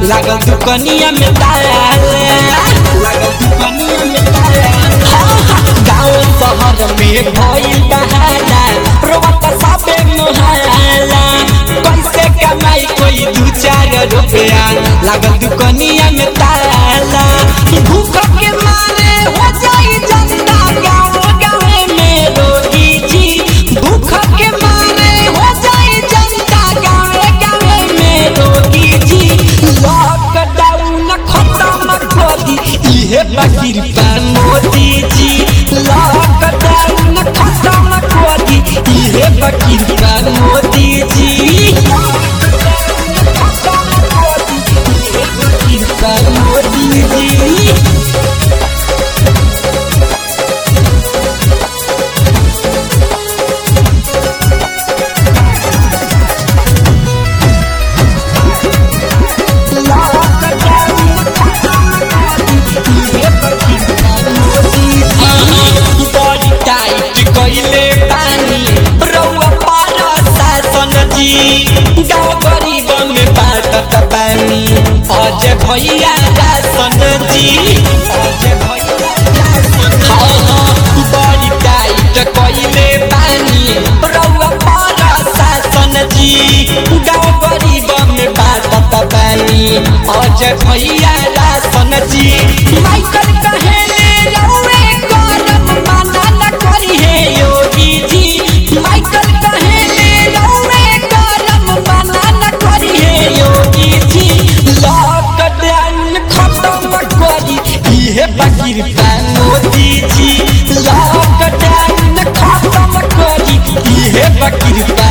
लागल दुकनिया में ताला लागल दुकनिया में ताला गाँव शहर में भइल बहाना रोवत सबे मोहाला कैसे कमाई कोई दू चार रुपया लागल दुकनिया में ताला भूख के मारे हो जाई जनता गाँव गाँव में रोगी जी भूख के मारे हो जाई जनता गाँव गाँव में रोगी जी लॉकडाउन खत्म कर दी इहे बकीर पर मोदी जी लॉकडाउन खत्म कर दी इहे बकीर पर मोदी जी पर मोदी जी बड़ी टाइट कइले बानी रउआ पार शासन जी गाँव गरीब में बाटत बानी अजय भैया राशन जी अजय भैया राशन हाँ हाँ बड़ी टाइट कइले बानी रउआ पार शासन जी गाँव गरीब में बाटत बानी अजय भैया राशन जी माइकल कहेले रउए करम माना न करी हे योगी जी माइकल कहेले रउए करम माना न करी हे योगी जी लॉकडाउन खत्म करी इहे बकीर बा मोदी जी लॉकडाउन खत्म करी इहे बकीर बा